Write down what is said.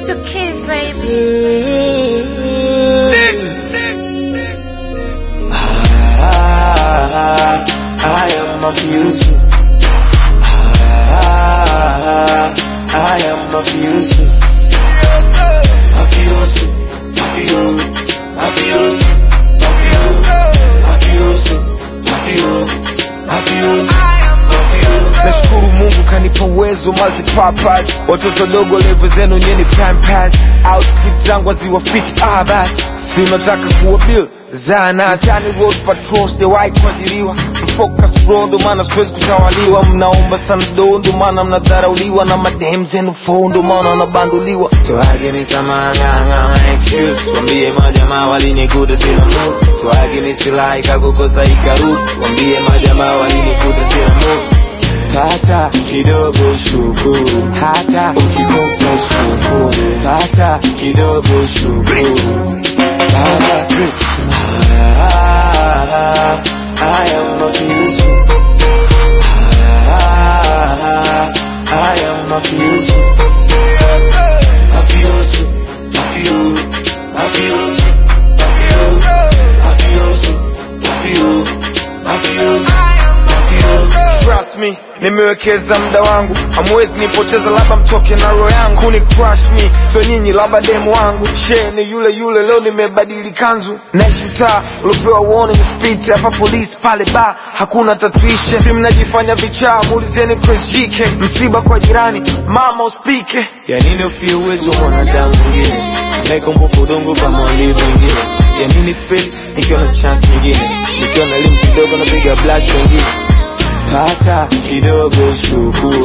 It's the kids, baby. Ah, I am abusive. Ah, I am abusive. Abusive, abusive, abusive, abusive, abusive, abusive, abusive. nashukuru mungu kanipa uwezo multipurpose watoto dogo levo zenu nyeni pampas outfit zangu aziwa fit ah basi si unataka kuwa bill zanasani road patrol sijawahi kuajiriwa focus bro ndo maana siwezi kutawaliwa mnaomba sana do ndo maana mnadharauliwa na madem zenu fo ndo maana wanabanduliwa Twage ni samanganga excuse Wambie majamaa walinikuta sina mood Twage ni silaha ikakukosa ikarudi Wambie majamaa walinikuta sina mood Pata kidogo shukuru Hata ukikosa shukuru Pata kidogo shukuru Pata ah, I am abusive ah, I am abusive Mafioso, mafio, mafioso, mafio, mafioso, mafio, mafioso, mafio. trust me nimewekeza muda wangu hamwezi nipoteza labda mtoke na roho yangu kuni crush me so nyinyi labda demu wangu she ni yule yule leo nimebadili kanzu naishi mtaa uliopewa warning speed hapa polisi pale ba hakuna tatuishe si mnajifanya vichaa muulizeni Chris JK msiba kwa jirani mama uspike Ya nini ufie uwezo wa mwanadamu mwingine Naikumbuka udongo kama walivyo wengine Ya nini feel nikiwa na chance nyingine Nikiwa na elimu kidogo napiga blush wengine Pata kidogo shukuru